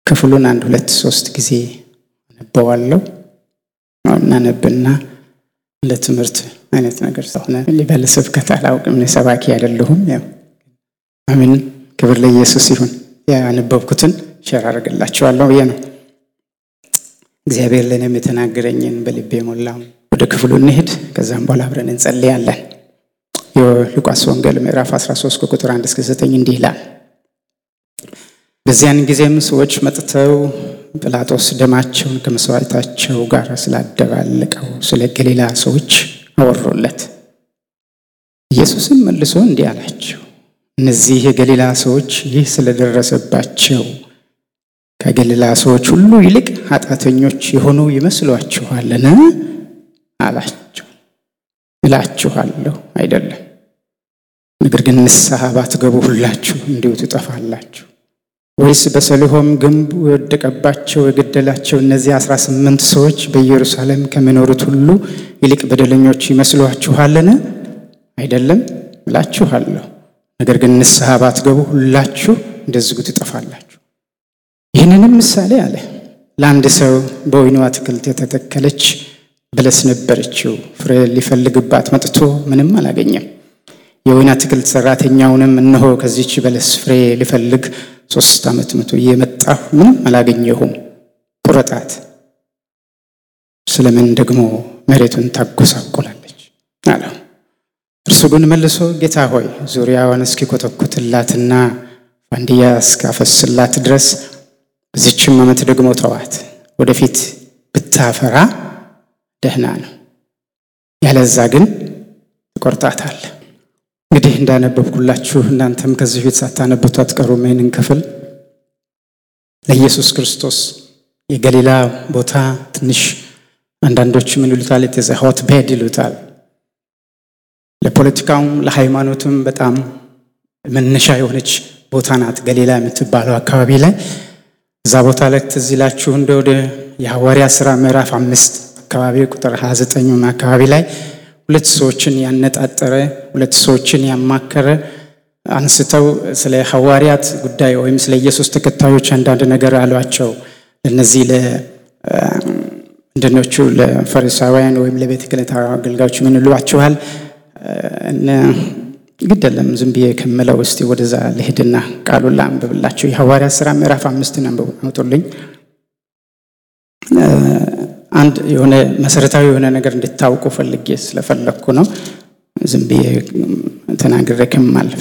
ክፍሉን አንድ ሁለት ሶስት ጊዜ አነበዋለሁ። እናነብና ለትምህርት አይነት ነገር ስለሆነ ሊበል ስብከት አላውቅም። እኔ ሰባኪ አይደለሁም። ያው አሜን፣ ክብር ለኢየሱስ ይሁን። ያነበብኩትን ሸር አደርግላችኋለሁ ብዬ ነው። እግዚአብሔር ለእኔም የተናገረኝን በልቤ ሞላው። ወደ ክፍሉ እንሄድ። ከዛም በኋላ አብረን እንጸልያለን። የሉቃስ ወንጌል ምዕራፍ 13 ከቁጥር 1 እስከ 9 እንዲህ ይላል። በዚያን ጊዜም ሰዎች መጥተው ጲላጦስ ደማቸውን ከመስዋዕታቸው ጋር ስላደባለቀው ስለ ገሊላ ሰዎች አወሩለት። ኢየሱስም መልሶ እንዲህ አላቸው፣ እነዚህ የገሊላ ሰዎች ይህ ስለደረሰባቸው ከገሊላ ሰዎች ሁሉ ይልቅ ኃጢአተኞች የሆኑ ይመስሏችኋልን? አላቸው። እላችኋለሁ አይደለም፣ ነገር ግን ንስሐ ባትገቡ ሁላችሁ እንዲሁ ትጠፋላችሁ። ወይስ በሰሊሆም ግንብ የወደቀባቸው የገደላቸው እነዚህ አስራ ስምንት ሰዎች በኢየሩሳሌም ከሚኖሩት ሁሉ ይልቅ በደለኞች ይመስሏችኋልን? አይደለም እላችኋለሁ፣ ነገር ግን ንስሐ ባትገቡ ሁላችሁ እንደዚሁ ትጠፋላችሁ። ይህንንም ምሳሌ አለ። ለአንድ ሰው በወይኑ አትክልት የተተከለች በለስ ነበረችው። ፍሬ ሊፈልግባት መጥቶ ምንም አላገኘም። የወይን አትክልት ሰራተኛውንም እነሆ ከዚች በለስ ፍሬ ሊፈልግ ሶስት ዓመት መቶ እየመጣሁ ምንም አላገኘሁም፣ ቁረጣት፣ ስለምን ደግሞ መሬቱን ታጎሳቆላለች አለው። እርሱ ግን መልሶ ጌታ ሆይ ዙሪያዋን እስኪኮተኩትላትና ፋንድያ እስካፈስላት ድረስ በዚችም ዓመት ደግሞ ተዋት፣ ወደፊት ብታፈራ ደህና ነው፣ ያለዛ ግን ትቆርጣታል። እንግዲህ እንዳነበብኩላችሁ እናንተም ከዚህ ፊት ሳታነቡት አትቀሩም። ይህንን ክፍል ለኢየሱስ ክርስቶስ የገሊላ ቦታ ትንሽ አንዳንዶች ምን ይሉታል? የተዘ ሆት ቤድ ይሉታል። ለፖለቲካውም ለሃይማኖትም በጣም መነሻ የሆነች ቦታ ናት ገሊላ የምትባለው አካባቢ ላይ እዛ ቦታ ላይ ትዝ ይላችሁ እንደ ወደ የሐዋርያ ሥራ ምዕራፍ አምስት አካባቢ ቁጥር 29 አካባቢ ላይ ሁለት ሰዎችን ያነጣጠረ ሁለት ሰዎችን ያማከረ አንስተው ስለ ሐዋርያት ጉዳይ ወይም ስለ ኢየሱስ ተከታዮች አንዳንድ ነገር አሏቸው። ለነዚህ ለምንድኖቹ ለፈሪሳውያን ወይም ለቤተ ክህነት አገልጋዮች ምን ይሏችኋል? ግድ የለም ዝም ብዬ ከምለው እስቲ ወደዛ ልሄድና ቃሉን ላንብብላችሁ። የሐዋርያት ሥራ ምዕራፍ አምስትን አውጡልኝ። አንድ የሆነ መሰረታዊ የሆነ ነገር እንድታውቁ ፈልጌ ስለፈለግኩ ነው። ዝም ብዬ ተናግሬ ከማልፍ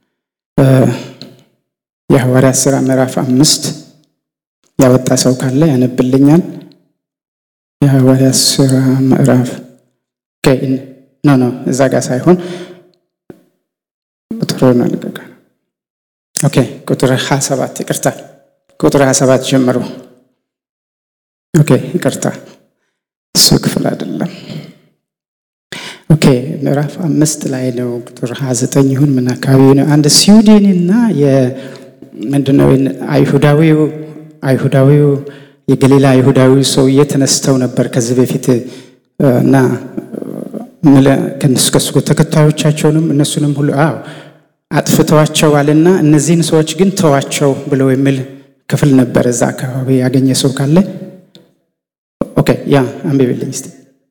የሐዋርያት ሥራ ምዕራፍ አምስት ያወጣ ሰው ካለ ያነብልኛል። የሐዋርያት ሥራ ምዕራፍ ኖ ኖ እዛ ጋር ሳይሆን ቁጥሩን አልቀቀ ኦኬ ቁጥር ሀያ ሰባት ይቅርታ፣ ቁጥር ሀያ ሰባት ጀምሮ ኦኬ ይቅርታ፣ እሱ ክፍል አይደለም። ኦኬ ምዕራፍ አምስት ላይ ነው ቁጥር ሀያ ዘጠኝ ይሁን ምን አካባቢ ነው። አንድ ስዊድንና ምንድነው አይሁዳዊው አይሁዳዊው የገሊላ አይሁዳዊ ሰውዬ ተነስተው ነበር ከዚህ በፊት እና ከነሱ ከሱ ተከታዮቻቸውንም እነሱንም ሁሉ አዎ አጥፍተዋቸዋልና እነዚህን ሰዎች ግን ተዋቸው ብለው የሚል ክፍል ነበር። እዛ አካባቢ ያገኘ ሰው ካለ ኦኬ ያ አንብብልኝ እስቲ።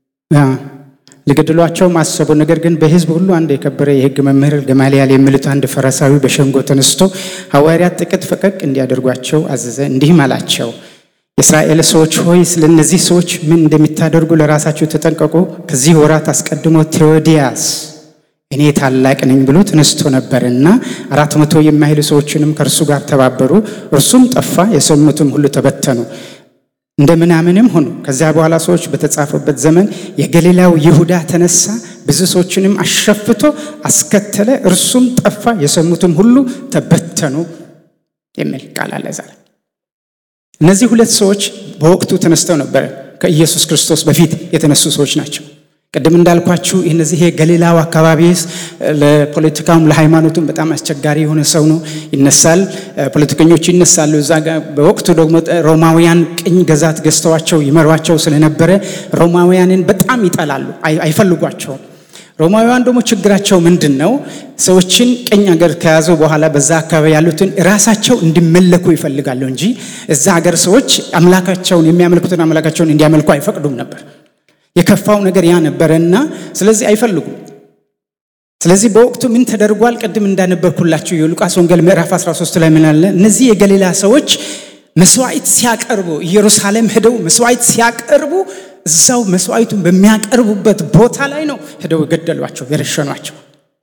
ሊገድሏቸው ማሰቡ፣ ነገር ግን በሕዝብ ሁሉ አንድ የከበረ የሕግ መምህር ገማልያል የሚሉት አንድ ፈሪሳዊ በሸንጎ ተነስቶ ሐዋርያት ጥቂት ፈቀቅ እንዲያደርጓቸው አዘዘ። እንዲህም አላቸው የእስራኤል ሰዎች ሆይ ስለ እነዚህ ሰዎች ምን እንደሚታደርጉ ለራሳችሁ ተጠንቀቁ። ከዚህ ወራት አስቀድሞ ቴዎዲያስ እኔ ታላቅ ነኝ ብሎ ተነስቶ ነበርና አራት መቶ የማይሉ ሰዎችንም ከእርሱ ጋር ተባበሩ። እርሱም ጠፋ፣ የሰሙትም ሁሉ ተበተኑ፣ እንደ ምናምንም ሆኑ። ከዚያ በኋላ ሰዎች በተጻፈበት ዘመን የገሊላው ይሁዳ ተነሳ፣ ብዙ ሰዎችንም አሸፍቶ አስከተለ፣ እርሱም ጠፋ፣ የሰሙትም ሁሉ ተበተኑ የሚል ቃል አለ ዛሬ እነዚህ ሁለት ሰዎች በወቅቱ ተነስተው ነበረ። ከኢየሱስ ክርስቶስ በፊት የተነሱ ሰዎች ናቸው። ቅድም እንዳልኳችሁ እነዚህ ገሊላው አካባቢ ለፖለቲካውም ለሃይማኖቱም በጣም አስቸጋሪ የሆነ ሰው ነው። ይነሳል፣ ፖለቲከኞች ይነሳሉ። እዛ ጋር በወቅቱ ደግሞ ሮማውያን ቅኝ ገዛት ገዝተዋቸው ይመሯቸው ስለነበረ ሮማውያንን በጣም ይጠላሉ፣ አይፈልጓቸውም። ሮማውያን ደግሞ ችግራቸው ምንድን ነው? ሰዎችን ቀኝ ሀገር ከያዙ በኋላ በዛ አካባቢ ያሉትን ራሳቸው እንዲመለኩ ይፈልጋሉ እንጂ እዛ ሀገር ሰዎች አምላካቸውን የሚያመልኩትን አምላካቸውን እንዲያመልኩ አይፈቅዱም ነበር። የከፋው ነገር ያ ነበረና ስለዚህ አይፈልጉም። ስለዚህ በወቅቱ ምን ተደርጓል? ቅድም እንዳነበብኩላችሁ የሉቃስ ወንጌል ምዕራፍ 13 ላይ ምን አለ? እነዚህ የገሊላ ሰዎች መስዋዕት ሲያቀርቡ ኢየሩሳሌም ሄደው መስዋዕት ሲያቀርቡ እዛው መስዋዕቱን በሚያቀርቡበት ቦታ ላይ ነው ሄደው የገደሏቸው የረሸኗቸው።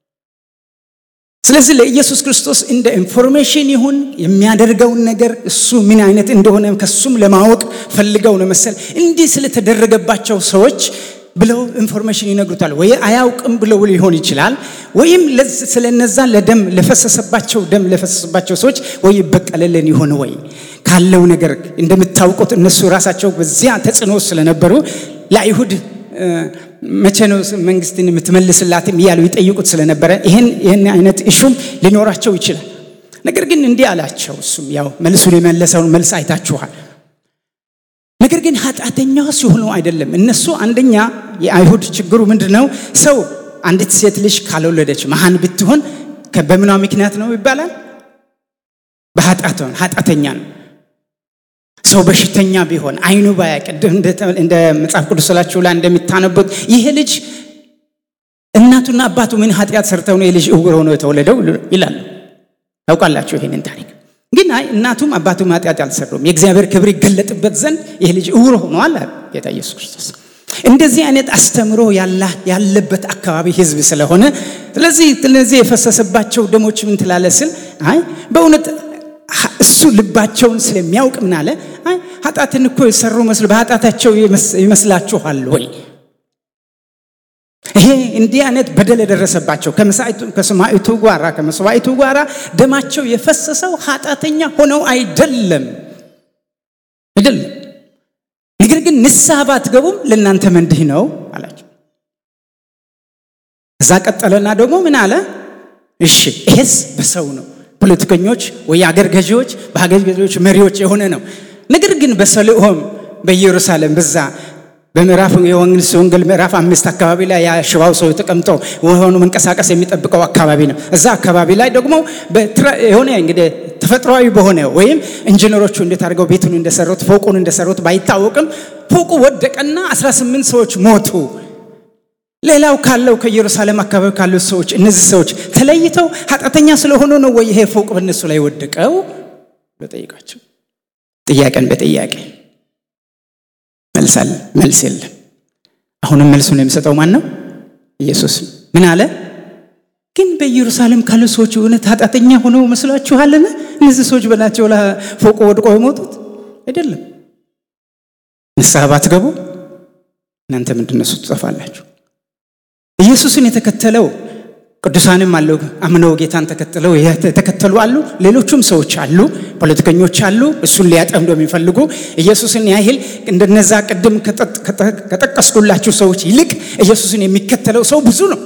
ስለዚህ ለኢየሱስ ክርስቶስ እንደ ኢንፎርሜሽን ይሁን የሚያደርገውን ነገር እሱ ምን አይነት እንደሆነ ከሱም ለማወቅ ፈልገው ነው መሰል እንዲህ ስለተደረገባቸው ሰዎች ብለው ኢንፎርሜሽን ይነግሩታል። ወይ አያውቅም ብለው ሊሆን ይችላል፣ ወይም ስለነዛ ለደም ለፈሰሰባቸው ደም ለፈሰሰባቸው ሰዎች ወይ ይበቀልልን ይሆን ወይ ካለው ነገር እንደምታውቁት እነሱ ራሳቸው በዚያ ተጽዕኖ ስለነበሩ ለአይሁድ መቼ ነው መንግስትን የምትመልስላትም እያሉ ይጠይቁት ስለነበረ ይህን ይህን አይነት እሹም ሊኖራቸው ይችላል። ነገር ግን እንዲህ አላቸው። እሱም ያው መልሱን የመለሰውን መልስ አይታችኋል። ነገር ግን ኃጢአተኛ ሲሆኑ አይደለም። እነሱ አንደኛ የአይሁድ ችግሩ ምንድን ነው? ሰው አንዲት ሴት ልጅ ካልወለደች መሃን ብትሆን በምኗ ምክንያት ነው ይባላል? በኃጢአት ኃጢአተኛ ነው። ሰው በሽተኛ ቢሆን አይኑ ባያ ቅድም እንደ መጽሐፍ ቅዱስ ስላችሁ ላይ እንደሚታነቡት ይሄ ልጅ እናቱና አባቱ ምን ኃጢአት ሰርተው ነው የልጅ እውር ሆኖ የተወለደው ይላሉ። ታውቃላችሁ ይሄንን ታሪክ። ግን አይ እናቱም አባቱም ኃጢአት አልሰሩም፣ የእግዚአብሔር ክብር ይገለጥበት ዘንድ ይህ ልጅ እውር ሆኗል አለ ጌታ ኢየሱስ ክርስቶስ። እንደዚህ አይነት አስተምሮ ያለበት አካባቢ ህዝብ ስለሆነ ስለዚህ ስለዚህ የፈሰሰባቸው ደሞች ምን ትላለ ስል አይ በእውነት እሱ ልባቸውን ስለሚያውቅ ምን አለ አይ ኃጢአትን እኮ የሰሩ መስሎ በኃጢአታቸው ይመስላችኋል ወይ? ይሄ እንዲህ አይነት በደል የደረሰባቸው ከሰማዕቱ ጋራ ከመስዋዕቱ ጋራ ደማቸው የፈሰሰው ኃጢአተኛ ሆነው አይደለም አይደለም። ነገር ግን ንስሐ ባትገቡም ለእናንተ እንዲህ ነው አላቸው። እዛ ቀጠለና ደግሞ ምን አለ? እሺ ይሄስ በሰው ነው ፖለቲከኞች ወይ የአገር ገዢዎች በሀገር ገዢዎች መሪዎች የሆነ ነው። ነገር ግን በሰሊሆም በኢየሩሳሌም በዛ በምዕራፍ የዮሐንስ ወንጌል ምዕራፍ አምስት አካባቢ ላይ ያ ሽባው ሰው ተቀምጦ ሆኑ መንቀሳቀስ የሚጠብቀው አካባቢ ነው። እዛ አካባቢ ላይ ደግሞ የሆነ እንግዲህ ተፈጥሯዊ በሆነ ወይም ኢንጂነሮቹ እንዴት አድርገው ቤቱን እንደሰሩት ፎቁን እንደሰሩት ባይታወቅም ፎቁ ወደቀና 18 ሰዎች ሞቱ። ሌላው ካለው ከኢየሩሳሌም አካባቢ ካሉት ሰዎች እነዚህ ሰዎች ተለይተው ኃጢአተኛ ስለሆኑ ነው ወይ ይሄ ፎቅ በእነሱ ላይ ወደቀው? በጠይቃቸው ጥያቄን በጥያቄ መልሳል መልስ የለም። አሁንም መልሱን የሚሰጠው ማን ነው? ኢየሱስ። ምን አለ? ግን በኢየሩሳሌም ካሉ ሰዎች እውነት ኃጢአተኛ ሆነው መስሏችኋልን? እነዚህ ሰዎች በላቸው ፎቁ ወድቆ የሞቱት አይደለም። ንስሐ ባትገቡ እናንተ ምንድነሱ ትጠፋላችሁ። ኢየሱስን የተከተለው ቅዱሳንም አሉ፣ አምነው ጌታን ተከትለው የተከተሉ አሉ። ሌሎቹም ሰዎች አሉ፣ ፖለቲከኞች አሉ፣ እሱን ሊያጠምዱ የሚፈልጉ ኢየሱስን ያህል እንደነዛ ቅድም ከጠቀስኩላችሁ ሰዎች ይልቅ ኢየሱስን የሚከተለው ሰው ብዙ ነው።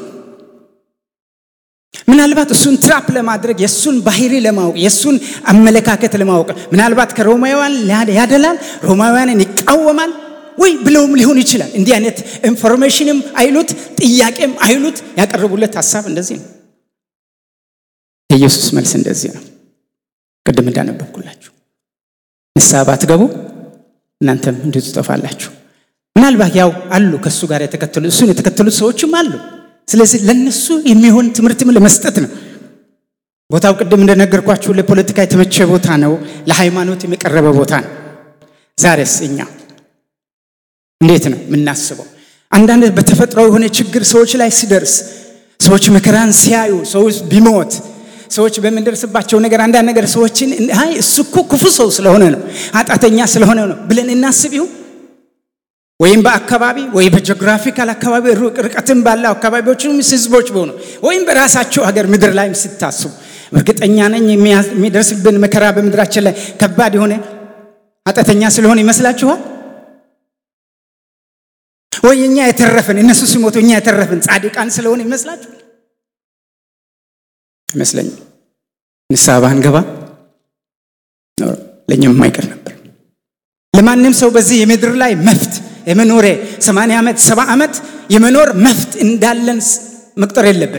ምናልባት እሱን ትራፕ ለማድረግ የእሱን ባህሪ ለማወቅ የእሱን አመለካከት ለማወቅ ምናልባት ከሮማውያን ያደላል፣ ሮማውያንን ይቃወማል ወይ ብለውም ሊሆን ይችላል። እንዲህ አይነት ኢንፎርሜሽንም አይሉት ጥያቄም አይሉት ያቀረቡለት ሀሳብ እንደዚህ ነው። የኢየሱስ መልስ እንደዚህ ነው። ቅድም እንዳነበብኩላችሁ ንስሐ ባትገቡ እናንተም እንዲሁ ትጠፋላችሁ። ምናልባት ያው አሉ ከእሱ ጋር የተከተሉ እሱን የተከተሉት ሰዎችም አሉ። ስለዚህ ለነሱ የሚሆን ትምህርትም ለመስጠት ነው። ቦታው ቅድም እንደነገርኳችሁ ለፖለቲካ የተመቸ ቦታ ነው። ለሃይማኖት የቀረበ ቦታ ነው። ዛሬስ እኛ እንዴት ነው የምናስበው? አንዳንድ በተፈጥሮ የሆነ ችግር ሰዎች ላይ ሲደርስ ሰዎች መከራን ሲያዩ ሰዎች ቢሞት ሰዎች በምንደርስባቸው ነገር አንዳንድ ነገር ሰዎችን አይ እሱ እኮ ክፉ ሰው ስለሆነ ነው ኃጢአተኛ ስለሆነ ነው ብለን እናስብ ይሁን ወይም በአካባቢ ወይ በጂኦግራፊካል አካባቢ ርቀትም ባለው አካባቢዎችም ህዝቦች በሆኑ ወይም በራሳቸው ሀገር ምድር ላይም ሲታስቡ እርግጠኛ ነኝ የሚደርስብን መከራ በምድራችን ላይ ከባድ የሆነ ኃጢአተኛ ስለሆነ ይመስላችኋል? ወይ እኛ የተረፍን እነሱ ሲሞቱ እኛ የተረፍን ጻድቃን ስለሆነ ይመስላችኋል? አይመስለኝም። ንስሐ ባንገባ ለእኛም የማይቀር ነበር። ለማንም ሰው በዚህ የምድር ላይ መፍት የመኖሬ 80 ዓመት 70 ዓመት የመኖር መፍት እንዳለን መቁጠር የለብን።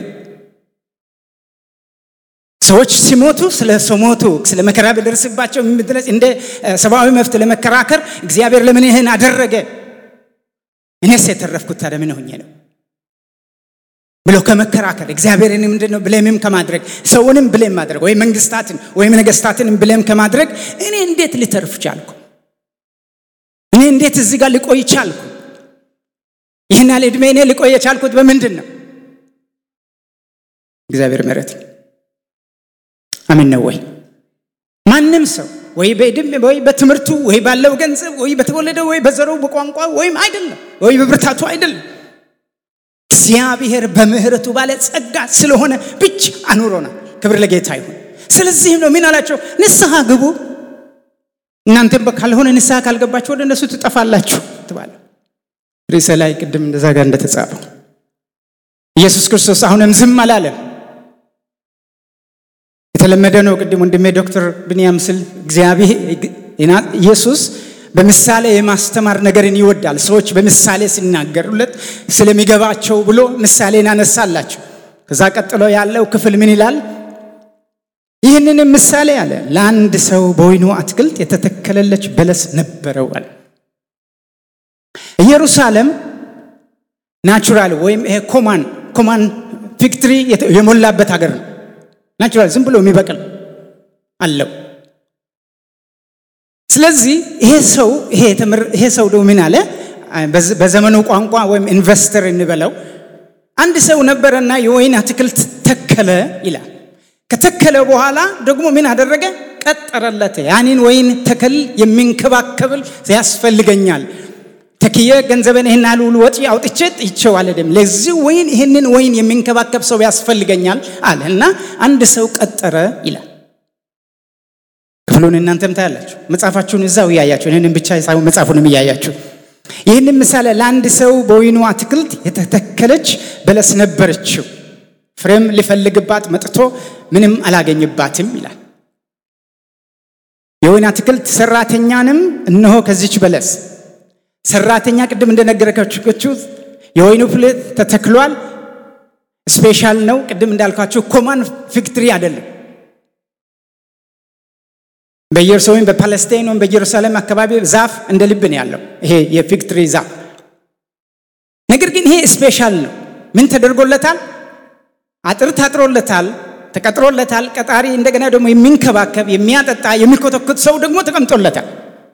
ሰዎች ሲሞቱ ስለ ሰው ሞቱ ስለ መከራ ቢደርስባቸው የሚድረስ እንደ ሰብአዊ መብት ለመከራከር እግዚአብሔር ለምን ይህን አደረገ እኔስ የተረፍኩት ታዲያ ምን ሆኜ ነው ብሎ ከመከራከር እግዚአብሔርን ምንድን ነው ብሌምም ከማድረግ ሰውንም ብሌም ማድረግ ወይም መንግስታትን ወይም ነገስታትን ብሌም ከማድረግ እኔ እንዴት ልተርፍ ቻልኩ? እኔ እንዴት እዚህ ጋር ልቆይ ቻልኩ? ይህን ያህል ዕድሜ እኔ ልቆይ የቻልኩት በምንድን ነው? እግዚአብሔር ምሕረት አምን ነው ወይ? ማንም ሰው ወይ በዕድሜ ወይ በትምህርቱ ወይ ባለው ገንዘብ ወይ በተወለደው ወይ በዘሩ በቋንቋ ወይም አይደለም ወይ በብርታቱ አይደለም እግዚአብሔር በምህረቱ ባለ ጸጋ ስለሆነ ብቻ አኑሮናል። ክብር ለጌታ ይሁን። ስለዚህም ነው ምን አላቸው? ንስሐ ግቡ፣ እናንተም ካልሆነ ንስሐ ካልገባችሁ ወደ እነሱ ትጠፋላችሁ ትባለ ርዕሰ ላይ ቅድም እንደዛ ጋር እንደተጻፈው ኢየሱስ ክርስቶስ አሁንም ዝም አላለም። የተለመደ ነው። ቅድም ወንድሜ ዶክተር ብንያም ስል እግዚአብሔር ኢየሱስ በምሳሌ የማስተማር ነገርን ይወዳል። ሰዎች በምሳሌ ሲናገሩለት ስለሚገባቸው ብሎ ምሳሌን አነሳላቸው። ከዛ ቀጥሎ ያለው ክፍል ምን ይላል? ይህንንም ምሳሌ አለ። ለአንድ ሰው በወይኑ አትክልት የተተከለለች በለስ ነበረው አለ። ኢየሩሳሌም ናቹራል ወይም ይሄ ኮማን ኮማን ፊክትሪ የሞላበት ሀገር ነው። ናቹራል ዝም ብሎ የሚበቅል አለው። ስለዚህ ይሄ ሰው ይሄ ሰው ደግሞ ምን አለ? በዘመኑ ቋንቋ ወይም ኢንቨስተር እንበለው አንድ ሰው ነበረና የወይን አትክልት ተከለ ይላል። ከተከለ በኋላ ደግሞ ምን አደረገ? ቀጠረለት። ያንን ወይን ተክል የሚንከባከብል ያስፈልገኛል። ተክየ ገንዘብን ይህን ያህል ወጪ አውጥቼ ጥቼው አልሄድም። ለዚህ ወይን ይህንን ወይን የሚንከባከብ ሰው ያስፈልገኛል አለ እና አንድ ሰው ቀጠረ ይላል። ክፍሉን እናንተም ታያላችሁ። መጽሐፋችሁን እዛው እያያችሁ ይህንን ብቻ ሳይሆን መጽሐፉንም እያያችሁ ይህንን ምሳሌ ለአንድ ሰው በወይኑ አትክልት የተተከለች በለስ ነበረችው፣ ፍሬም ሊፈልግባት መጥቶ ምንም አላገኝባትም ይላል። የወይን አትክልት ሰራተኛንም እነሆ ከዚች በለስ ሰራተኛ ቅድም እንደነገረካችሁ የወይኑ ፍሬ ተተክሏል። ስፔሻል ነው። ቅድም እንዳልኳችሁ ኮማን ፊክትሪ አይደለም። በኢየሩሳሌም በፓለስታይን ወይም በኢየሩሳሌም አካባቢ ዛፍ እንደ ልብ ነው ያለው ይሄ የፊክትሪ ዛፍ። ነገር ግን ይሄ ስፔሻል ነው። ምን ተደርጎለታል? አጥር ታጥሮለታል፣ ተቀጥሮለታል። ቀጣሪ እንደገና ደግሞ የሚንከባከብ የሚያጠጣ የሚኮተኩት ሰው ደግሞ ተቀምጦለታል።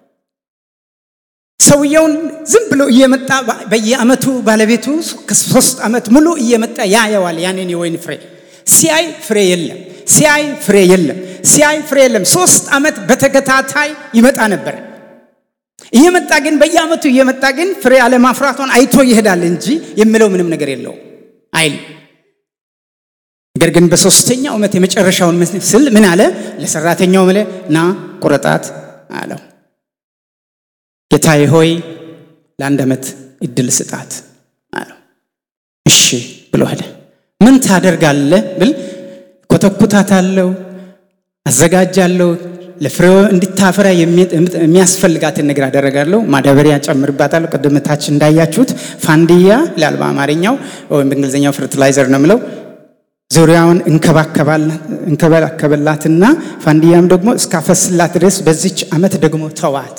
ሰውየውን ዝም ብሎ እየመጣ በየአመቱ ባለቤቱ ከሶስት ዓመት ሙሉ እየመጣ ያየዋል ያንን የወይን ፍሬ ሲያይ ፍሬ የለም ሲያይ ፍሬ የለም ሲያይ ፍሬ የለም ሶስት ዓመት በተከታታይ ይመጣ ነበር እየመጣ ግን በየአመቱ እየመጣ ግን ፍሬ አለማፍራቷን አይቶ ይሄዳል እንጂ የሚለው ምንም ነገር የለው አይል ነገር ግን በሶስተኛው ዓመት የመጨረሻውን ምስል ምን አለ ለሰራተኛው ምለ ና ቁረጣት አለው ጌታዬ ሆይ ለአንድ ዓመት እድል ስጣት አለው። እሺ ብሎ ሄደ። ምን ታደርጋለህ ብል ኮተኩታታለሁ፣ አዘጋጃለሁ፣ ለፍሬው እንድታፈራ የሚያስፈልጋትን ነገር አደረጋለሁ፣ ማዳበሪያ ጨምርባታለሁ። ቅድም ታች እንዳያችሁት ፋንድያ ይላል በአማርኛው ወይም በእንግሊዝኛው ፈርቲላይዘር ነው የምለው። ዙሪያውን እንከባከበላትና ፋንድያም ደግሞ እስካፈስላት ድረስ በዚች ዓመት ደግሞ ተዋት።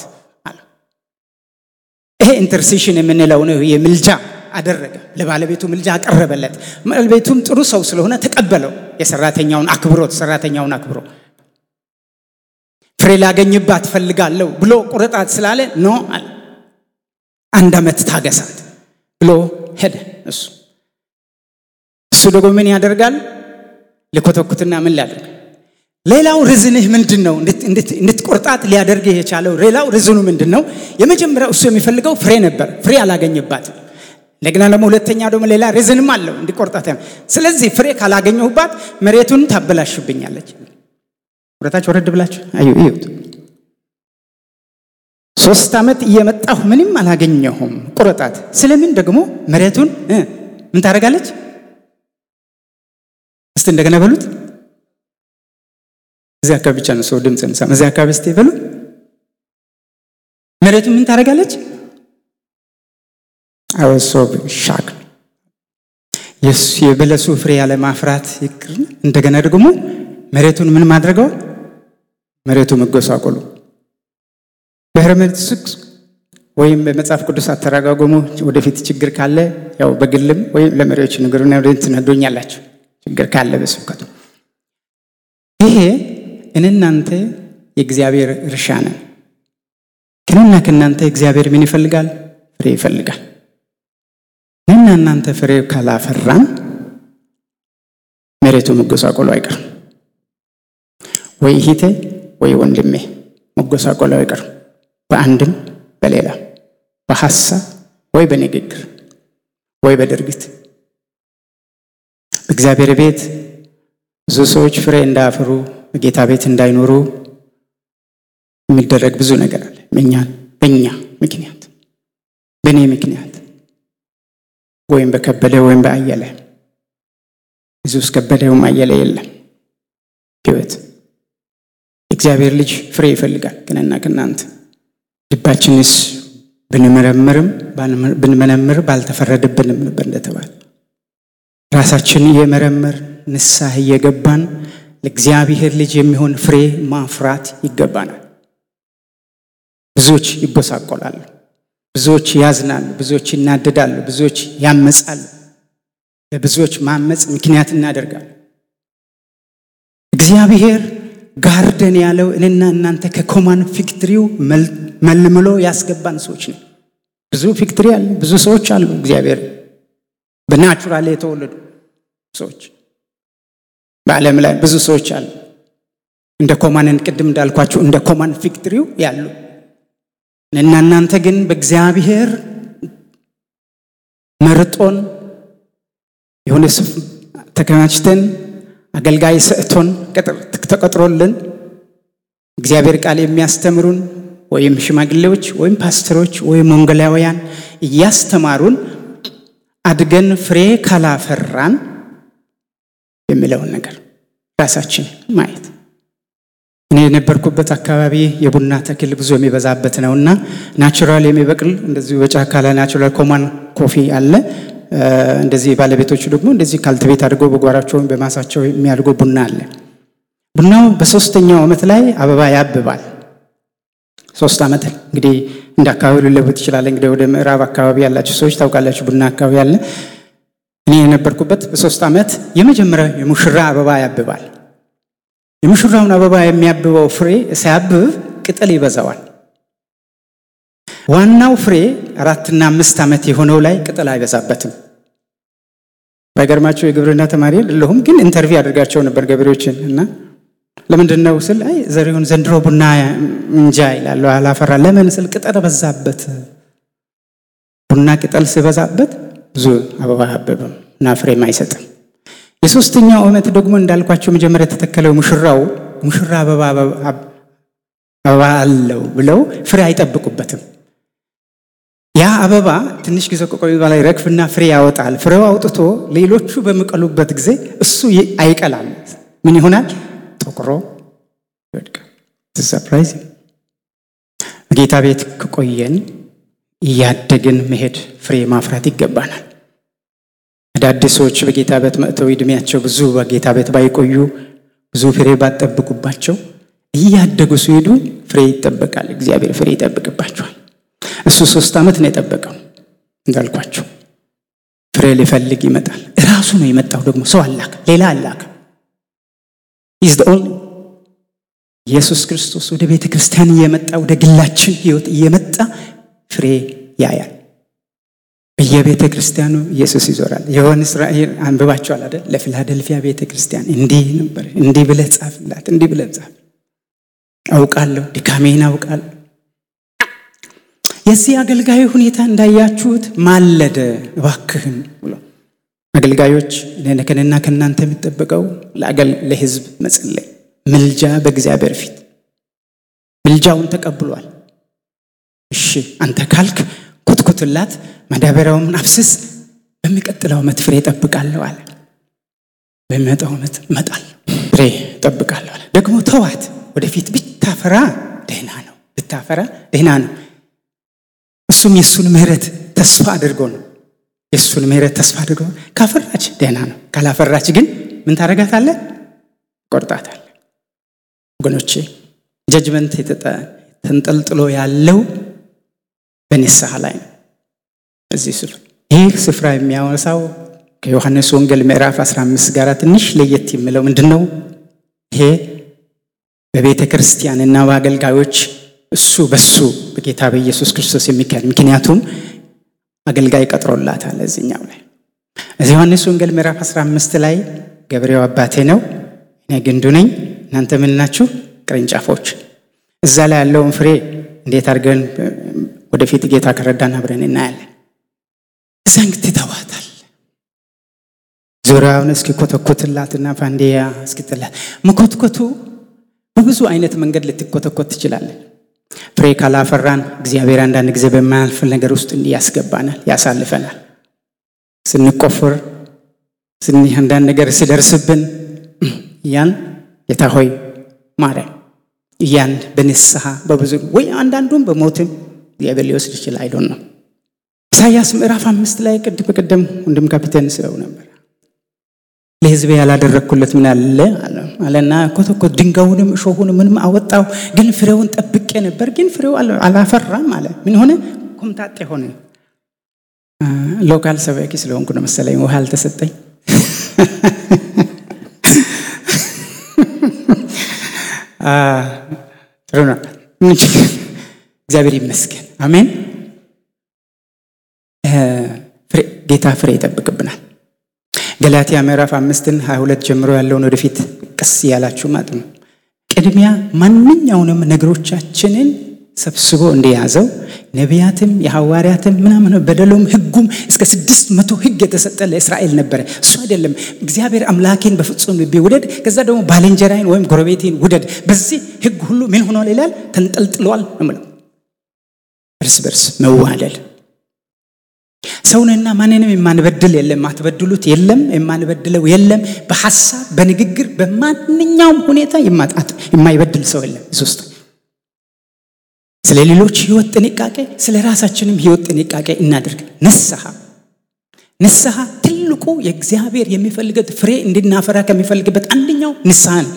ይሄ ኢንተርሴሽን የምንለው ነው። የምልጃ አደረገ። ለባለቤቱ ምልጃ አቀረበለት። ባለቤቱም ጥሩ ሰው ስለሆነ ተቀበለው። የሰራተኛውን አክብሮት ሰራተኛውን አክብሮ ፍሬ ላገኝባት ፈልጋለሁ ብሎ ቁረጣት ስላለ ኖ አለ። አንድ ዓመት ታገሳት ብሎ ሄደ። እሱ እሱ ደግሞ ምን ያደርጋል? ልኮተኩትና ምን ሊያደርግ ሌላው ርዝንህ ምንድን ነው? እንድትቆርጣት ሊያደርግህ የቻለው ሌላው ርዝኑ ምንድን ነው? የመጀመሪያው እሱ የሚፈልገው ፍሬ ነበር። ፍሬ አላገኝባትም። እንደገና ደግሞ ሁለተኛ ደግሞ ሌላ ርዝንም አለው እንዲቆርጣት። ስለዚህ ፍሬ ካላገኘሁባት መሬቱን ታበላሽብኛለች። ወረታች ወረድ ብላችሁ አዩ እዩት። ሶስት ዓመት እየመጣሁ ምንም አላገኘሁም፣ ቁረጣት። ስለምን ደግሞ መሬቱን ምን ታደርጋለች? እስቲ እንደገና በሉት እዚህ አካባቢ ብቻ ነው ሰው ድምፅ እንሰማ። እዚህ አካባቢ እስቲ በሉ መሬቱ ምን ታደርጋለች? አወሶ ሻክ የበለሱ ፍሬ ያለ ማፍራት ይቅር እንደገና ደግሞ መሬቱን ምን ማድረገው መሬቱ መጎሳቆሉ በሄርሜቲክስ ወይም በመጽሐፍ ቅዱስ አተረጓጎሙ ወደፊት ችግር ካለ ያው በግልም ወይም ለመሪዎች ንገሩና ወደ ትነግሩኛላችሁ ችግር ካለ በስብከቱ ይሄ እናንተ የእግዚአብሔር እርሻ ነን። ከእኔና ከእናንተ እግዚአብሔር ምን ይፈልጋል? ፍሬ ይፈልጋል። እኔና እናንተ ፍሬ ካላፈራን መሬቱ መጎሳቆሉ አይቀርም። ወይ እህቴ ወይ ወንድሜ መጎሳቆሉ አይቀርም። በአንድም በሌላ በሐሳብ ወይ በንግግር ወይ በድርጊት በእግዚአብሔር ቤት ብዙ ሰዎች ፍሬ እንዳያፈሩ በጌታ ቤት እንዳይኖሩ የሚደረግ ብዙ ነገር አለ። በእኛ በእኛ ምክንያት በእኔ ምክንያት ወይም በከበደ ወይም በአየለ ብዙ ውስጥ ከበደውም አየለ የለም ህይወት የእግዚአብሔር ልጅ ፍሬ ይፈልጋል። ከእኔና ከእናንተ ልባችንስ ብንመረምርም ብንመነምር ባልተፈረደብንም ነበር እንደተባለ ራሳችን እየመረመር ንስሐ እየገባን ለእግዚአብሔር ልጅ የሚሆን ፍሬ ማፍራት ይገባናል። ብዙዎች ይጎሳቆላሉ፣ ብዙዎች ያዝናሉ፣ ብዙዎች ይናደዳሉ፣ ብዙዎች ያመጻሉ። ለብዙዎች ማመፅ ምክንያት እናደርጋለን። እግዚአብሔር ጋርደን ያለው እኔና እናንተ ከኮማን ፊክትሪው መልምሎ ያስገባን ሰዎች ነው። ብዙ ፊክትሪ አለ፣ ብዙ ሰዎች አሉ። እግዚአብሔር በናቹራል የተወለዱ ሰዎች በዓለም ላይ ብዙ ሰዎች አሉ። እንደ ኮማንን ቅድም እንዳልኳቸው እንደ ኮማን ፊክትሪው ያሉ እና እናንተ ግን በእግዚአብሔር መርጦን የሆነ ስፍ ተከማችተን አገልጋይ ሰጥቶን ተቀጥሮልን እግዚአብሔር ቃል የሚያስተምሩን ወይም ሽማግሌዎች ወይም ፓስተሮች ወይም ወንጌላውያን እያስተማሩን አድገን ፍሬ ካላፈራን የሚለውን ነገር ራሳችን ማየት እኔ የነበርኩበት አካባቢ የቡና ተክል ብዙ የሚበዛበት ነው እና ናቹራል የሚበቅል እንደዚሁ በጫካ ላይ ናቹራል ኮማን ኮፊ አለ። እንደዚህ ባለቤቶቹ ደግሞ እንደዚህ ካልትቤት አድርገው በጓራቸው ወይም በማሳቸው የሚያድጉ ቡና አለ። ቡናው በሶስተኛው ዓመት ላይ አበባ ያብባል። ሶስት ዓመት እንግዲህ እንደ አካባቢ ሊለወጥ ይችላል። እንግዲህ ወደ ምዕራብ አካባቢ ያላችሁ ሰዎች ታውቃላችሁ፣ ቡና አካባቢ አለ። እኔ የነበርኩበት በሶስት ዓመት የመጀመሪያው የሙሽራ አበባ ያብባል። የሙሽራውን አበባ የሚያብበው ፍሬ ሲያብብ ቅጠል ይበዛዋል። ዋናው ፍሬ አራትና አምስት ዓመት የሆነው ላይ ቅጠል አይበዛበትም። ባይገርማቸው የግብርና ተማሪ የለሁም፣ ግን ኢንተርቪው አድርጋቸው ነበር ገበሬዎችን እና ለምንድን ነው ስል አይ ዘሪሁን ዘንድሮ ቡና እንጃ ይላሉ አላፈራ። ለምን ስል ቅጠል በዛበት። ቡና ቅጠል ሲበዛበት ብዙ አበባ አያብብም እና ፍሬም አይሰጥም። የሶስተኛው ዓመት ደግሞ እንዳልኳቸው መጀመሪያ የተተከለው ሙሽራው ሙሽራ አበባ አበባ አለው ብለው ፍሬ አይጠብቁበትም። ያ አበባ ትንሽ ጊዜ ከቆየ በላይ ረግፍና ፍሬ ያወጣል። ፍሬው አውጥቶ ሌሎቹ በሚቀሉበት ጊዜ እሱ አይቀላል። ምን ይሆናል? ጠቁሮ ይወድቃል። ሰርፕራይዝ። ጌታ ቤት ከቆየን እያደግን መሄድ ፍሬ ማፍራት ይገባናል። አዳዲስ ሰዎች በጌታ ቤት መጥተው ዕድሜያቸው ብዙ በጌታ ቤት ባይቆዩ ብዙ ፍሬ ባጠብቁባቸው እያደጉ ሲሄዱ ፍሬ ይጠበቃል። እግዚአብሔር ፍሬ ይጠብቅባቸዋል። እሱ ሶስት ዓመት ነው የጠበቀው እንዳልኳቸው ፍሬ ሊፈልግ ይመጣል። እራሱ ነው የመጣው። ደግሞ ሰው አላክ ሌላ አላክ ኢዝ ኦንሊ ኢየሱስ ክርስቶስ ወደ ቤተ ክርስቲያን እየመጣ ወደ ግላችን ህይወት እየመጣ ፍሬ ያያል። በየቤተ ክርስቲያኑ ኢየሱስ ይዞራል። የዮሐንስ ራእይ አንብባቸዋል አይደል? ለፊላደልፊያ ቤተ ክርስቲያን እንዲህ ነበር፣ እንዲህ ብለህ ጻፍላት፣ እንዲህ ብለህ ጻፍ። አውቃለሁ፣ ድካሜን አውቃለሁ። የዚህ አገልጋዩ ሁኔታ እንዳያችሁት ማለደ፣ እባክህን ብሎ አገልጋዮች ከእኔና ከእናንተ የሚጠበቀው ለህዝብ መጸለይ፣ ምልጃ በእግዚአብሔር ፊት ምልጃውን ተቀብሏል። እሺ አንተ ካልክ ኩትኩትላት፣ ማዳበሪያውን አፍስስ፣ በሚቀጥለው ዓመት ፍሬ እጠብቃለሁ አለ። በሚመጣው ዓመት እመጣለሁ፣ ፍሬ እጠብቃለሁ አለ። ደግሞ ተዋት፣ ወደፊት ብታፈራ ደህና ነው፣ ብታፈራ ደህና ነው። እሱም የእሱን ምሕረት ተስፋ አድርጎ ነው የእሱን ምሕረት ተስፋ አድርጎ ካፈራች ደህና ነው። ካላፈራች ግን ምን ታደርጋታለህ? ቆርጣታል። ወገኖቼ ጀጅመንት ተንጠልጥሎ ያለው በንስሐ ላይ ነው። እዚህ ስፍራ ይህ ስፍራ የሚያወሳው ከዮሐንስ ወንጌል ምዕራፍ 15 ጋር ትንሽ ለየት የሚለው ምንድን ነው? ይሄ በቤተ ክርስቲያንና በአገልጋዮች እሱ በሱ በጌታ በኢየሱስ ክርስቶስ የሚካሄድ ምክንያቱም አገልጋይ ቀጥሮላታል። እዚኛው ላይ እዚህ ዮሐንስ ወንጌል ምዕራፍ 15 ላይ ገበሬው አባቴ ነው፣ እኔ ግንዱ ነኝ፣ እናንተ ምን ናችሁ? ቅርንጫፎች። እዛ ላይ ያለውን ፍሬ እንዴት አድርገን ወደፊት ጌታ ከረዳን አብረን እናያለን። እዛ እንግዲህ ተዋታል ዙሪያውን እስኪኮተኮትላትና ፋንዲያ እስኪጥላት መኮትኮቱ በብዙ አይነት መንገድ ልትኮተኮት ትችላለን። ፍሬ ካላፈራን እግዚአብሔር አንዳንድ ጊዜ በማያልፍ ነገር ውስጥ እንዲህ ያስገባናል፣ ያሳልፈናል። ስንቆፍር አንዳንድ ነገር ሲደርስብን ያን ጌታ ሆይ ማረን ያን በንስሐ በብዙ ወይ አንዳንዱም በሞትም እግዚአብሔር ሊወስድ ይችላል። አይዶን ነው። ኢሳያስ ምዕራፍ አምስት ላይ ቅድም በቅድም ወንድም ካፒቴን ስለው ነበር ለሕዝቤ ያላደረግኩለት ምን አለ አለና ኮተኮት ድንጋዩንም እሾሁንም ምንም አወጣው፣ ግን ፍሬውን ጠብቄ ነበር፣ ግን ፍሬው አላፈራም አለ። ምን ሆነ? ኮምታጤ ሆነ። ሎካል ሰባኪ ስለሆንኩ ነው መሰለኝ ውሃ አልተሰጠኝ። ጥሩ ነው። እግዚአብሔር ይመስገን። አሜን። ጌታ ፍሬ ይጠብቅብናል። ገላትያ ምዕራፍ አምስትን ሀያ ሁለት ጀምሮ ያለውን ወደፊት ቀስ እያላችሁ ማለት ነው። ቅድሚያ ማንኛውንም ነገሮቻችንን ሰብስቦ እንደያዘው ነቢያትም የሐዋርያትም ምናምን በደሎም ሕጉም እስከ ስድስት መቶ ሕግ የተሰጠ ለእስራኤል ነበረ። እሱ አይደለም እግዚአብሔር አምላኬን በፍጹም ልቤ ውደድ፣ ከዛ ደግሞ ባልንጀራይን ወይም ጎረቤቴን ውደድ። በዚህ ሕግ ሁሉ ምን ሆኗል ይላል? ተንጠልጥሏል ነው የምለው። እርስ በርስ መዋደድ ሰውንና ማንንም የማንበድል የለም፣ ማትበድሉት የለም፣ የማንበድለው የለም። በሐሳብ በንግግር በማንኛውም ሁኔታ የማጣት የማይበድል ሰው የለም። እዚህ ውስጥ ስለ ሌሎች ህይወት ጥንቃቄ፣ ስለ ራሳችንም ህይወት ጥንቃቄ እናድርግ። ንስሐ ንስሐ ትልቁ የእግዚአብሔር የሚፈልገት ፍሬ እንድናፈራ ከሚፈልግበት አንደኛው ንስሐ ነው።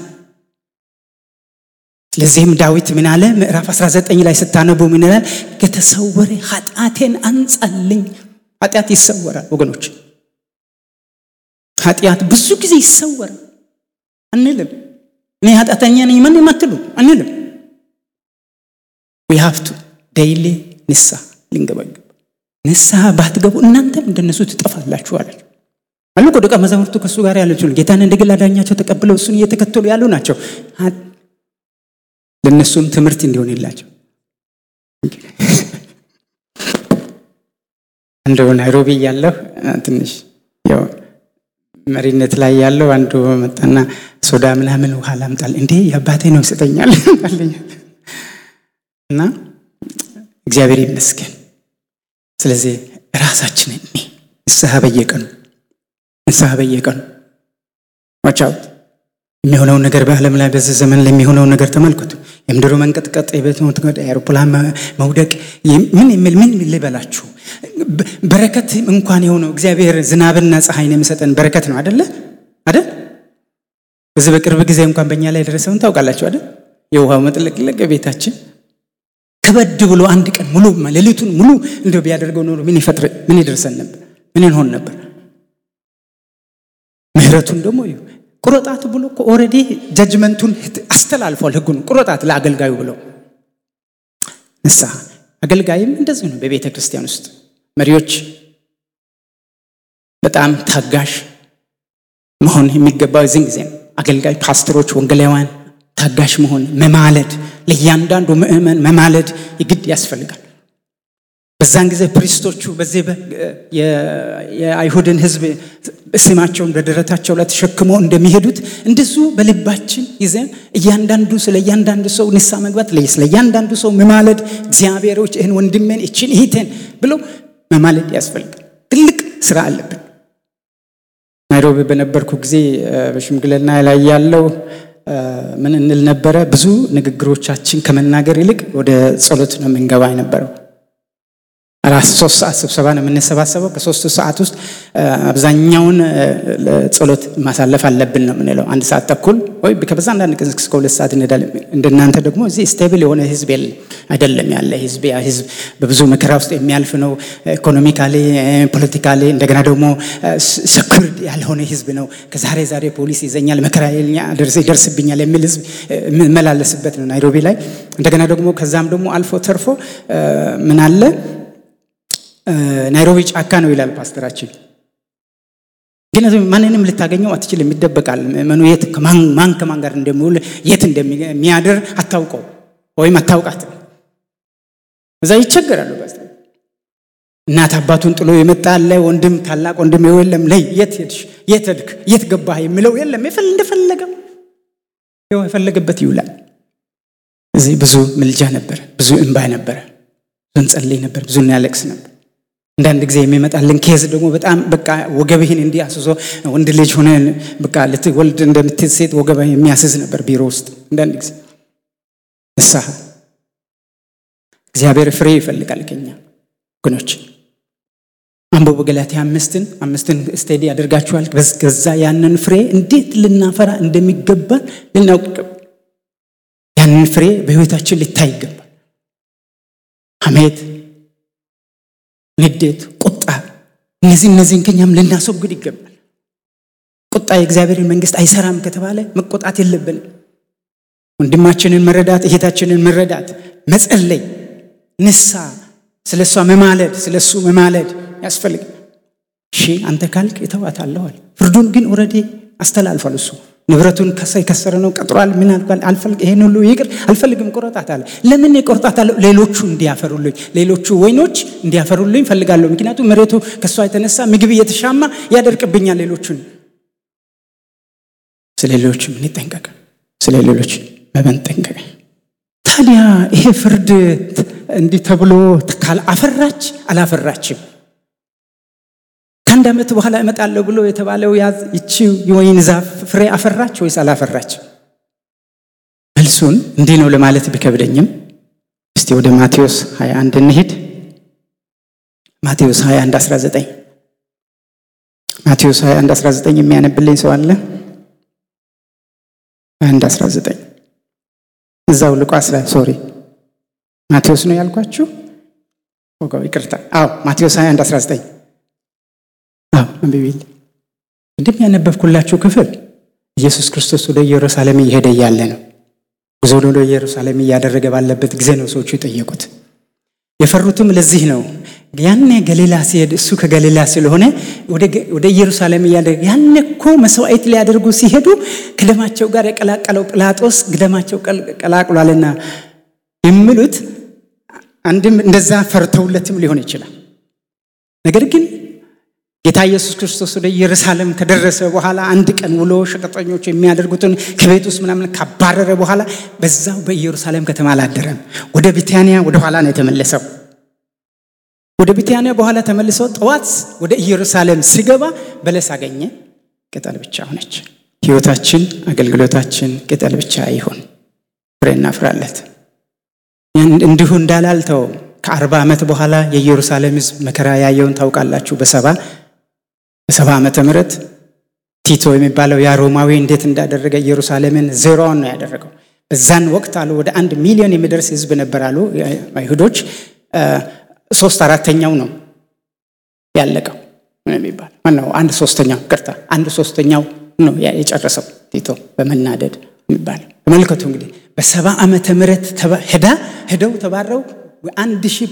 ስለዚህም ዳዊት ምን አለ? ምዕራፍ 19 ላይ ስታነቡ ምን ይላል? ከተሰወረ ኃጢአቴን አንጻልኝ። ኃጢአት ይሰወራል ወገኖች፣ ኃጢአት ብዙ ጊዜ ይሰወራል አንልም። እኔ ኃጢአተኛ ነኝ ምን የማትሉ አንልም። ዊ ሃቭ ቱ ዴይሊ ንስሐ ልንገበግብ። ንስሐ ባትገቡ እናንተም እንደነሱ ትጠፋላችሁ አላቸው። አሉ እኮ ደቀ መዛሙርቱ ከእሱ ጋር ያለችው ጌታን እንደ ግል አዳኛቸው ተቀብለው እሱን እየተከተሉ ያሉ ናቸው። ለእነሱም ትምህርት እንዲሆንላቸው እንደው ናይሮቢ ያለሁ ትንሽ ያው መሪነት ላይ ያለው አንዱ መጣና ሶዳ ምናምን ውሃ ላምጣል እንዴ የአባቴ ነው ይሰጠኛል እና እግዚአብሔር ይመስገን። ስለዚህ ራሳችንን እኔ ንስሐ በየቀኑ ንስሐ በየቀኑ ዋቻውት የሚሆነውን ነገር በዓለም ላይ በዚህ ዘመን ላይ የሚሆነውን ነገር ተመልከቱ። የምድሩ መንቀጥቀጥ፣ የቤት መውደቅ፣ የአውሮፕላን መውደቅ ምን የሚል ምን ልበላችሁ። በረከት እንኳን የሆነው እግዚአብሔር ዝናብና ፀሐይን የሚሰጠን በረከት ነው አደለ አደል? በዚህ በቅርብ ጊዜ እንኳን በእኛ ላይ የደረሰውን ታውቃላችሁ አደል? የውሃው መጥለቅለቅ ቤታችን ከበድ ብሎ አንድ ቀን ሙሉ ሌሊቱን ሙሉ እንደው ቢያደርገው ኖሮ ምን ይፈጥር ምን ይደርሰን ነበር? ምን እንሆን ነበር? ምህረቱን ደግሞ ቁረጣት ብሎ እኮ ኦልሬዲ ጀጅመንቱን አስተላልፏል። ህጉን ቁረጣት ለአገልጋዩ ብሎ ንስሐ አገልጋይም እንደዚህ ነው። በቤተ ክርስቲያን ውስጥ መሪዎች በጣም ታጋሽ መሆን የሚገባው እዚህን ጊዜ ነው። አገልጋይ ፓስተሮች፣ ወንጌላውያን ታጋሽ መሆን መማለድ፣ ለእያንዳንዱ ምእመን መማለድ የግድ ያስፈልጋል። በዛን ጊዜ ፕሪስቶቹ በዚህ የአይሁድን ሕዝብ ስማቸውን በደረታቸው ላይ ተሸክመው እንደሚሄዱት እንደዚሁ በልባችን ይዘን እያንዳንዱ ስለ እያንዳንዱ ሰው ንስሐ መግባት ስለ እያንዳንዱ ሰው መማለድ እግዚአብሔሮች ይህን ወንድሜን እችን እህቴን ብሎ መማለድ ያስፈልጋል። ትልቅ ስራ አለብን። ናይሮቢ በነበርኩ ጊዜ በሽምግልና ላይ ያለው ምን እንል ነበረ? ብዙ ንግግሮቻችን ከመናገር ይልቅ ወደ ጸሎት ነው የምንገባ የነበረው። አራት ሶስት ሰዓት ስብሰባ ነው የምንሰባሰበው። ከሶስቱ ሰዓት ውስጥ አብዛኛውን ጸሎት ማሳለፍ አለብን ነው የምንለው። አንድ ሰዓት ተኩል ወይ ከበዛ አንዳንድ ቀን እስከ ሁለት ሰዓት እንሄዳለን። እንደናንተ ደግሞ እዚህ ስቴብል የሆነ ህዝብ የለም አይደለም ያለ ህዝብ ያ ህዝብ በብዙ መከራ ውስጥ የሚያልፍ ነው። ኢኮኖሚካሊ፣ ፖለቲካሊ እንደገና ደግሞ ሰኩርድ ያልሆነ ህዝብ ነው። ከዛሬ ዛሬ ፖሊስ ይዘኛል፣ መከራ ይደርስብኛል የሚል ህዝብ የምመላለስበት ነው ናይሮቢ ላይ። እንደገና ደግሞ ከዛም ደግሞ አልፎ ተርፎ ምን አለ ናይሮቢ ጫካ ነው ይላል ፓስተራችን። ግን ማንንም ልታገኘው አትችልም፣ ይደበቃል። ምእመኑ የት ማን ከማን ጋር እንደሚውል የት እንደሚያድር አታውቀው ወይም አታውቃት። እዛ ይቸገራሉ። እናት አባቱን ጥሎ የመጣ አለ፣ ወንድም ታላቅ ወንድም የለም። ለይ የት ሄድሽ፣ የት ሄድክ፣ የት ገባህ የሚለው የለም። እንደፈለገው የፈለገበት ይውላል። እዚህ ብዙ ምልጃ ነበረ፣ ብዙ እንባ ነበረ፣ ብዙ እንጸልይ ነበር፣ ብዙ እናያለቅስ ነበር። አንዳንድ ጊዜ የሚመጣልን ኬዝ ደግሞ በጣም በቃ ወገብህን እንዲህ አስዞ ወንድ ልጅ ሆነ በቃ ልትወልድ እንደምትል ሴት ወገብህ የሚያስዝ ነበር ቢሮ ውስጥ አንዳንድ ጊዜ ንስሐ እግዚአብሔር ፍሬ ይፈልጋል ከኛ ወገኖች። አንብቡ ገላትያ አምስትን አምስትን ስቴዲ ያደርጋችኋል። ከዛ ያንን ፍሬ እንዴት ልናፈራ እንደሚገባን ልናውቅ ይገባል። ያንን ፍሬ በህይወታችን ሊታይ ይገባል። ሐሜት ንዴት፣ ቁጣ እነዚህ እነዚህን ከኛም ልናስወግድ ይገባል። ቁጣ የእግዚአብሔርን መንግስት አይሰራም ከተባለ መቆጣት የለብንም። ወንድማችንን መረዳት፣ እህታችንን መረዳት፣ መጸለይ፣ ንሳ ስለ እሷ መማለድ፣ ስለ እሱ መማለድ ያስፈልግ። እሺ አንተ ካልክ እተዋታለሁ። ፍርዱን ግን ኦልሬዲ አስተላልፏል እሱ ንብረቱን ከሰ የከሰረ ነው ቀጥሯል። ምን አልኳል? አልፈልግ ይሄን ሁሉ ይቅር አልፈልግም፣ ቆረጣታለሁ። ለምን ቆርጣታለሁ? ሌሎቹ እንዲያፈሩልኝ፣ ሌሎቹ ወይኖች እንዲያፈሩልኝ ፈልጋለሁ። ምክንያቱም መሬቱ ከእሷ የተነሳ ምግብ እየተሻማ ያደርቅብኛል። ሌሎቹን ስለ ሌሎች ምን ይጠንቀቅ፣ ስለ ሌሎች መጠንቀቅ። ታዲያ ይሄ ፍርድ እንዲህ ተብሎ አፈራች አላፈራችም ከአንድ ዓመት በኋላ እመጣለሁ ብሎ የተባለው ይቺ የወይን ዛፍ ፍሬ አፈራች ወይስ አላፈራች? መልሱን እንዲህ ነው ለማለት ቢከብደኝም እስቲ ወደ ማቴዎስ 21 እንሄድ። ማቴዎስ 21 19 ማቴዎስ 21 19 የሚያነብልኝ ሰው አለ? 21 19 እዛው ሉቃስ ላይ ሶሪ ማቴዎስ ነው ያልኳችሁ። ወጋው ይቅርታ። አዎ ማቴዎስ 21 19 አንብቢል እንድም ያነበብኩላችሁ ክፍል ኢየሱስ ክርስቶስ ወደ ኢየሩሳሌም እየሄደ እያለ ነው። ጉዞ ወደ ኢየሩሳሌም እያደረገ ባለበት ጊዜ ነው ሰዎቹ የጠየቁት። የፈሩትም ለዚህ ነው። ያኔ ገሊላ ሲሄድ እሱ ከገሊላ ስለሆነ ወደ ኢየሩሳሌም እያደረገ ያኔ እኮ መስዋዕት ሊያደርጉ ሲሄዱ ከደማቸው ጋር የቀላቀለው ጲላጦስ ደማቸው ቀላቅሏልና የሚሉት አንድም እንደዛ ፈርተውለትም ሊሆን ይችላል። ነገር ግን ጌታ ኢየሱስ ክርስቶስ ወደ ኢየሩሳሌም ከደረሰ በኋላ አንድ ቀን ውሎ ሸቀጠኞች የሚያደርጉትን ከቤት ውስጥ ምናምን ካባረረ በኋላ በዛው በኢየሩሳሌም ከተማ አላደረም። ወደ ቢታንያ ወደ ኋላ ነው የተመለሰው። ወደ ቢታንያ በኋላ ተመልሶ ጠዋት ወደ ኢየሩሳሌም ሲገባ በለስ አገኘ፣ ቅጠል ብቻ ሆነች። ሕይወታችን አገልግሎታችን ቅጠል ብቻ ይሁን፣ ፍሬ እናፍራለት። እንዲሁ እንዳላልተው ከአርባ ዓመት በኋላ የኢየሩሳሌም ሕዝብ መከራ ያየውን ታውቃላችሁ። በሰባ በሰባ ዓመተ ምህረት ቲቶ የሚባለው ያ ሮማዊ እንዴት እንዳደረገ ኢየሩሳሌምን ዜሮዋን ነው ያደረገው። በዛን ወቅት አሉ ወደ አንድ ሚሊዮን የሚደርስ ሕዝብ ነበር አሉ አይሁዶች። ሶስት አራተኛው ነው ያለቀው የሚባል ማነው? አንድ ሶስተኛው ቅርታ፣ አንድ ሶስተኛው ነው የጨረሰው ቲቶ በመናደድ የሚባል ተመልከቱ። እንግዲህ በሰባ ዓመተ ምህረት ሄዳ ሄደው ተባረው አንድ ሺህ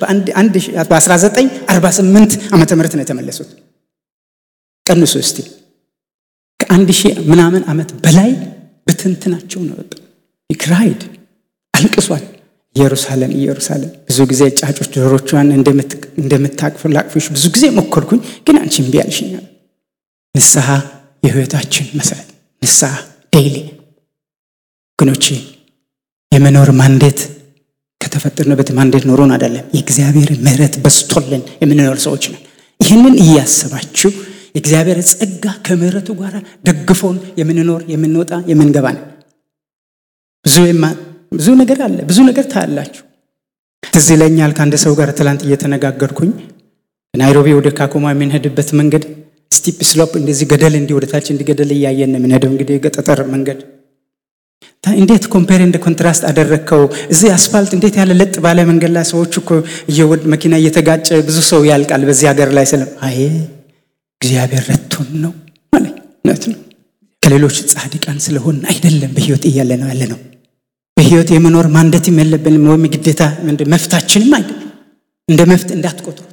በ1948 ዓመተ ምህረት ነው የተመለሱት። ቀንሱ እስቲ ከአንድ ሺህ ምናምን ዓመት በላይ በትንትናቸው ነው ወጣ። ይክራይድ አልቅሷል። ኢየሩሳሌም ኢየሩሳሌም ብዙ ጊዜ ጫጮች ዶሮቿን እንደምታቅፍ ላቅፎች ብዙ ጊዜ ሞከርኩኝ፣ ግን አንቺ እምቢ አልሽኛል። ንስሐ የህይወታችን መሰረት ንስሐ ዴይሊ ግኖቼ የመኖር ማንዴት ከተፈጠርንበት ማንዴት ኖሮን አይደለም። የእግዚአብሔር ምሕረት በስቶልን የምንኖር ሰዎች ነን። ይህንን እያሰባችሁ የእግዚአብሔር ጸጋ ከምሕረቱ ጋር ደግፎን የምንኖር የምንወጣ የምንገባ ነን። ብዙ ብዙ ነገር አለ። ብዙ ነገር ታያላችሁ። ትዝ ይለኛል ከአንድ ሰው ጋር ትላንት እየተነጋገርኩኝ ናይሮቢ ወደ ካኮማ የምንሄድበት መንገድ ስቲፕ ስሎፕ እንደዚህ ገደል እንዲህ ወደታች እንዲህ ገደል እያየን ነው የምንሄደው። እንግዲህ የጠጠር መንገድ እንዴት ኮምፔር እንደ ኮንትራስት አደረግከው? እዚህ አስፋልት እንዴት ያለ ለጥ ባለ መንገድ ላይ ሰዎች እኮ እየወድ መኪና እየተጋጨ ብዙ ሰው ያልቃል በዚህ ሀገር ላይ ስለም አይ እግዚአብሔር ረቶን ነው ማለት እውነት ነው። ከሌሎች ጻድቃን ስለሆን አይደለም በህይወት እያለ ነው ያለ ነው። በህይወት የመኖር ማንደትም የለብንም ወይም ግዴታ መፍታችንም አይደለም። እንደ መፍት እንዳትቆጥሩት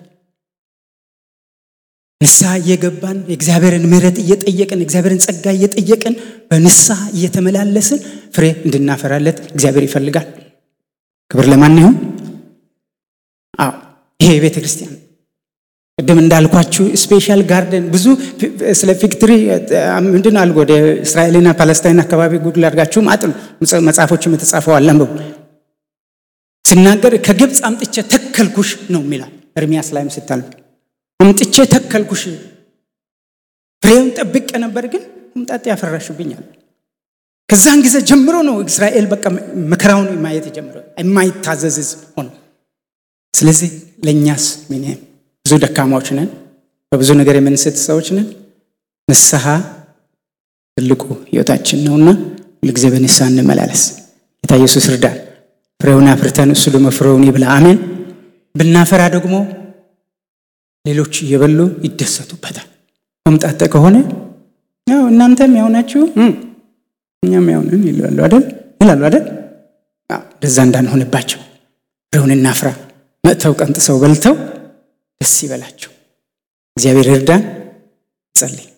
ንስሐ እየገባን የእግዚአብሔርን ምሕረት እየጠየቅን የእግዚአብሔርን ጸጋ እየጠየቅን በንስሐ እየተመላለስን ፍሬ እንድናፈራለት እግዚአብሔር ይፈልጋል። ክብር ለማን ይሁን? አዎ ይሄ የቤተ ክርስቲያን ቅድም እንዳልኳችሁ ስፔሻል ጋርደን ብዙ ስለ ፊክትሪ ምንድን አልጎ ወደ እስራኤልና ፓለስታይን አካባቢ ጉግል አድርጋችሁም አጥኑ። መጽሐፎችም የተጻፈው አለ አንብቡ። ሲናገር ከግብፅ አምጥቼ ተከልኩሽ ነው የሚላል ኤርሚያስ ላይም ስታል አምጥቼ ተከልኩሽ ፍሬውን ጠብቄ ነበር፣ ግን ሆምጣጤ ያፈራሽብኛል። ከዛን ጊዜ ጀምሮ ነው እስራኤል በቃ መከራውን ማየት የጀምረው የማይታዘዝ ሕዝብ ሆኖ። ስለዚህ ለእኛስ ምን ብዙ ደካማዎች ነን፣ በብዙ ነገር የምንስት ሰዎች ነን። ንስሐ ትልቁ ህይወታችን ነውና ሁልጊዜ በንስሐ እንመላለስ። ጌታ ኢየሱስ እርዳን። ፍሬውን አፍርተን እሱ ደግሞ ፍሬውን ይብላ። አሜን። ብናፈራ ደግሞ ሌሎች እየበሉ ይደሰቱበታል። ሆምጣጤ ከሆነ ያው እናንተም ያው ናችሁ እኛም ያው ነን ይላሉ አይደል ይላሉ አይደል? እንደዛ እንዳንሆንባቸው ፍሬውን እናፍራ። መጥተው ቀንጥሰው በልተው ደስ ይበላቸው። እግዚአብሔር እርዳን። ጸልይ